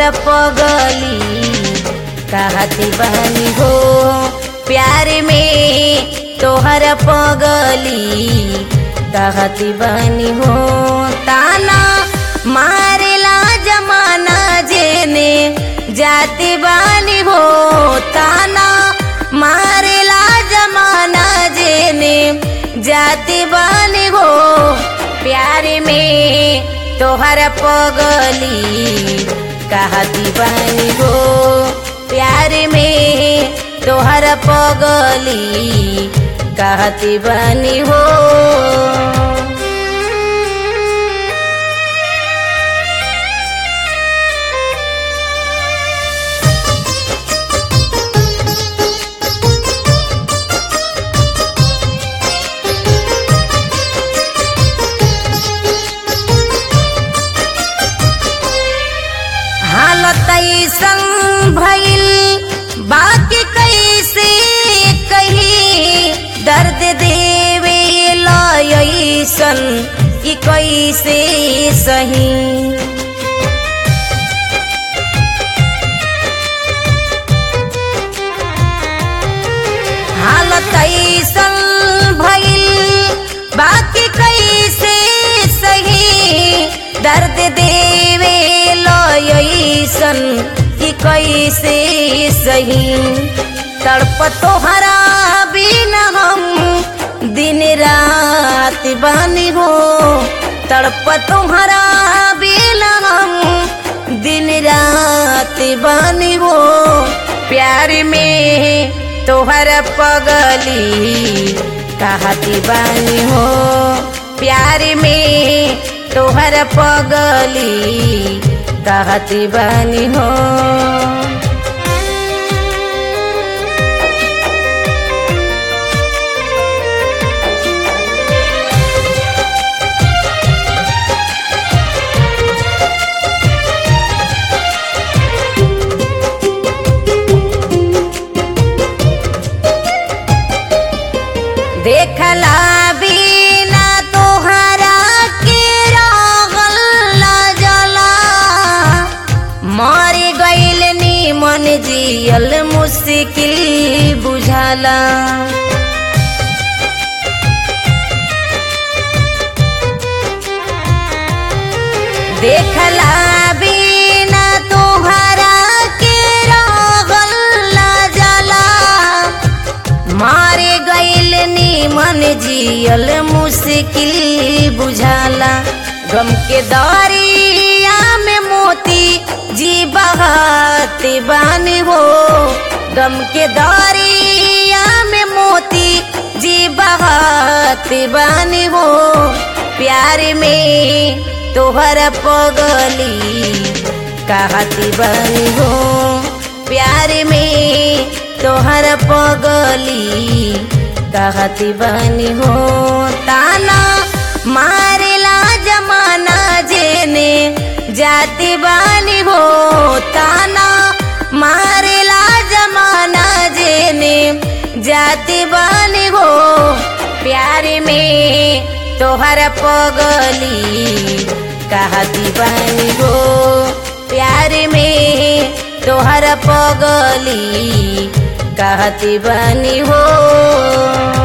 पगली कहती बहनी हो प्यार में तोहर पगली कहती बहनी हो ताना मारेला जमाना जेने जाती बानी हो ताना मारेला जमाना जेने जाती बानी हो प्यार में तोहर पगली कहती बानी हो प्यार में तोहर पगली कहती बानी हो हालत ऐसन भइल बाकी कैसे कही दर्द देवे लयसन कि कैसे सही हालत ऐसन भइल बाकी कैसे सही दर्द देवे लयसन कि कैसे सही तड़प तोहरा बिना हम दिन रात बानी हो तड़प तोहरा बिना हम दिन रात बानी हो प्यार में तोहर पगली कहती बानी हो प्यार में तोहर पगली कहती बानी हो देखला बिना तोहरा के रागल न जला मर गईल नीमन जियल मुश्किल बुझाला देखला बिना तोहरा के रागल न जला मारे गईल नीमन जियल मुश्किल बुझाला गम के दरिया में मोती जी बहाते बानी हो गम के दरिया में मोती जी बहाते बानी हो प्यार में तोहर पगली कहती बानी हो प्यार में तोहर पगली कहती बनी हो ताना मारेला जमाना जेने जाती बानी हो ताना मारेला जमाना जेने जाती बानी हो प्यार में तोहर पगली कहती बानी हो प्यार में तोहर पगली कहती बनी हो